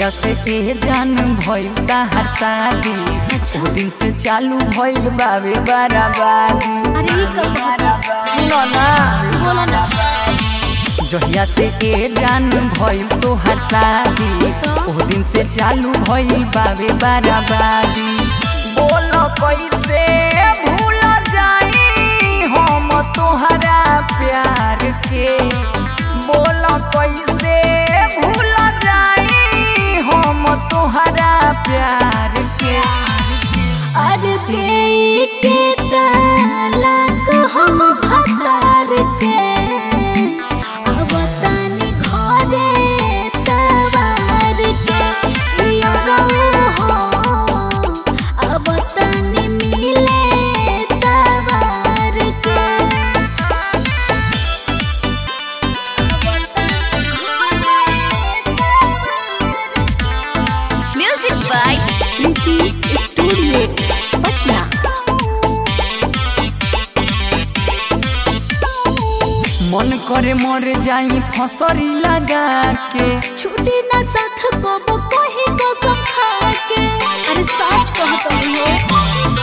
जहिया से ए जान भइल हर शादी अच्छा। वो दिन से चालू भइल बावे बराबादी अरे ई कब सुनो ना बोला ना जहिया से ए जान भइल तोहर शादी तो? वो दिन से चालू भइल बावे बराबादी बोल कैसे भूल जाई हम तोहरा प्यार के बोल कैसे भूल जाई हम तोहरा प्यार के अरे देई के ताला को हम भतार के अब तानी घरे तवार के यो हो अब तानी मिले तवार के music by Preeti studio Patna मन करे मर जाई फसरी लगा के छुट्टी ना साथ को वो कहीं को सखा के अरे सच कहत हो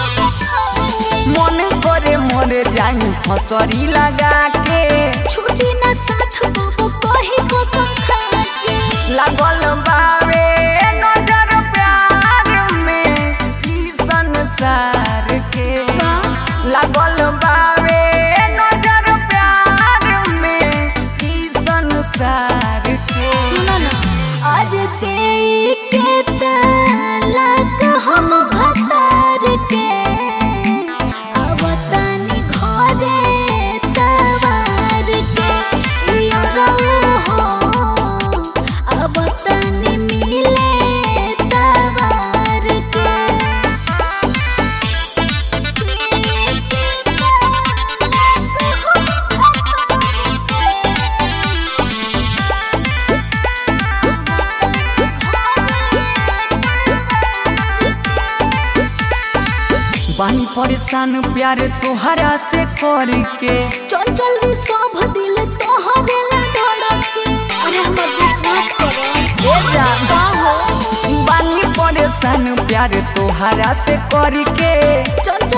मन करे मर जाई फसरी लगा के छुट्टी ना साथ को वो कहीं को सखा के लागल बावे नजर प्यार में ई संसार के लागल बावे नजर प्यार में ई संसार के सुनो ना आज दे के तलाक हम भतार के अब तानी घरे तवार के यो हो अब तानी मिले तवार बानी परेशान प्यार तोहरा से करके चंचल भी सब दिल तोहरे ला धड़के अरे हमर विश्वास करो ए जान का हो बानी परेशान प्यार तोहरा से करके चंचल